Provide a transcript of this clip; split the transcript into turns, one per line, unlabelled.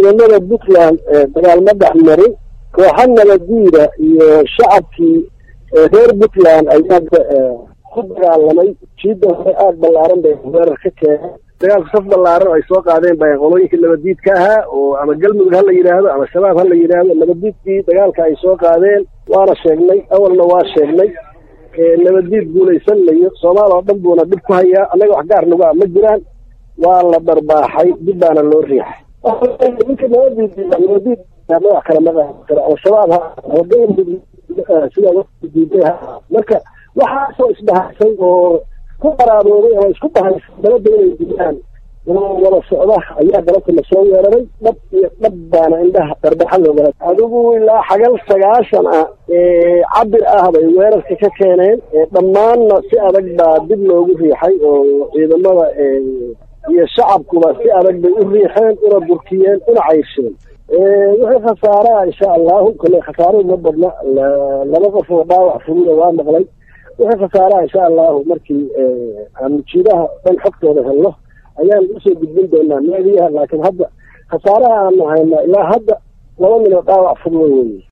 ciidamada puntland dagaalma dhex marin kooxa nabadiida iyo shacabkii reer puntland ayaa ku dagaalamay jiida hore aada ballaaran bay weerar ka keeneen dagaalku saf ballaaran oo ay soo qaadeen ba qolooyinkii nabadiidka ahaa oo ama galmudug ha la yidhaahdo ama shabaab ha la yidhaahdo nabadiidkii dagaalka ay soo qaadeen waana sheegnay awalna waa sheegnay nabadiid guulaysan mayo soomaal oo dhan buuna dhib ku hayaa annaga wax gaar nagu ah ma jiraan waa la dharbaaxay dib baana loo riixay ninka nabadiid nabadiid magac kale ma karo oo shabaab ha oo galmudug sidaa diiday ha marka waxaasoo isdhahaysay oo ku qaraabooday oo isku dhahaysay dalada inay dilaan wada socda ayaa dalabka la soo weeraray dhab iyo dhab baana indhaha darbaxa looga adigu ilaa xagal sagaashan ah cabir ah bay weerarka ka keeneen dhammaanna si adag baa dib loogu riixay oo ciidamada iyo shacabkuba si adag bay u riixeen una burkiyeen una caysheen wixii khasaaraha insha allahu kale khasaaruhu ma badna laba qof oo dhaawac furida waa maqlay wixii khasaaraha insha allahu markii aanu jiidaha dhan xogtooda helno ayaan usoo gudbin doonaa meediyaha laakiin hadda khasaaraha aanu hayna ilaa hadda laba minoo dhaawac furida weeye